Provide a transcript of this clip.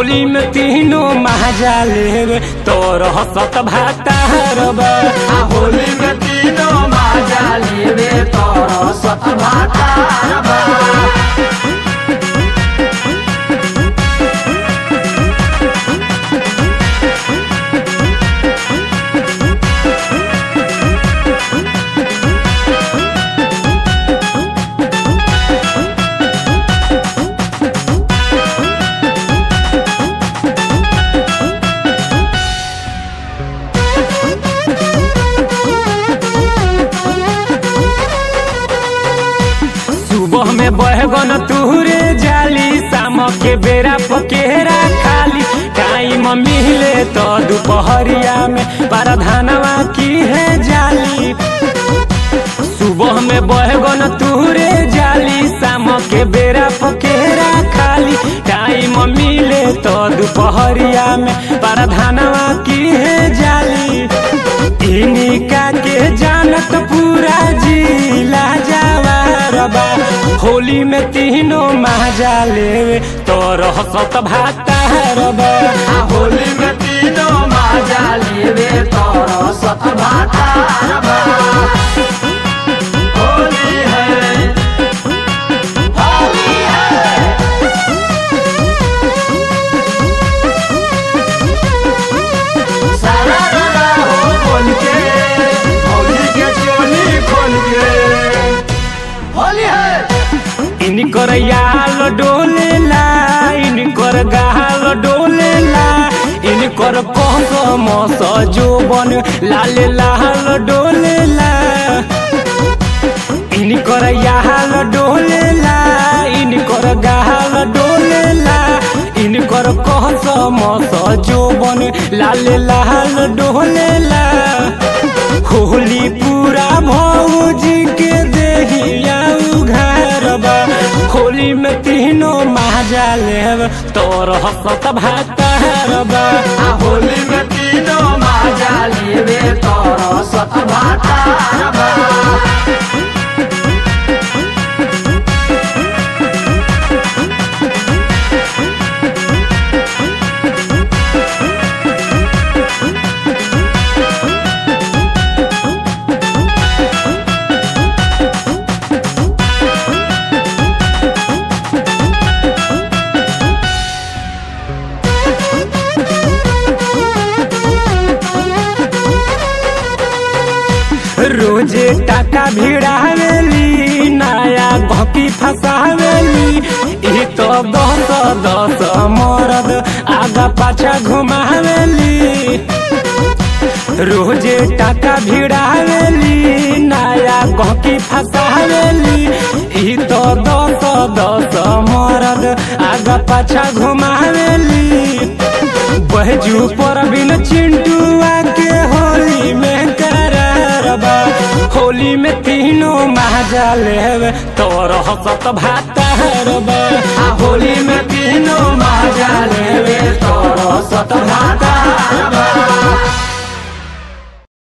होली में तीनों महाजा लेवे तोर हसत भातार बा आ होली में तीनों माजा लेवे तोर सत भातारबा सुबह में बहगन तुहरे जाली शाम के बेरा पकेरा खाली टाइम मिले तो दोपहरिया में परधानवा की है जाली सुबह में बहगन तुहरे जाली शाम के बेरा पकेरा खाली टाइम मिले तो दोपहरिया में परधानवा की है जाली इनिका के जानत पूरा जिला जवारबा होली में तीनों महाजा लेवे तोर हसत भातारबा आ होली में तीनों माजा लेवे तोर सत भातारबा होली है होली है सारा रारा हो बोल के होली के चोली खोल के होली है इनकर याल डोलेला इनकर गाल डोलेला इनकर कहक मस जोबन लाल लाल डोलेला इनकर याल डोलेला इनकर गाल डोलेला इनकर कहस मस जोबन लाल लाल डोलेला होली पूरा भौजी के देहिया उघारबा होली में तीनों महाजा लेव तोर हसत भातारबा आ होली में तीनों माजा लेवे तोर सत भातारबा रोजे टाका भिड़ावेली नया घकी फसावेली ई तो दस दस मरद आगा पाछा घुमावेली रोजे टाका भिड़ावेली नया गहकी फसावेली ई तो दस दस मरद आगा पाछा घुमावेली बहजू पर बिन चिंटुआ के होली में करारबा होली में तीनों महाजा लेवे तोर हसत भातारबा आ होली में तीनों माजा लेवे तोर सत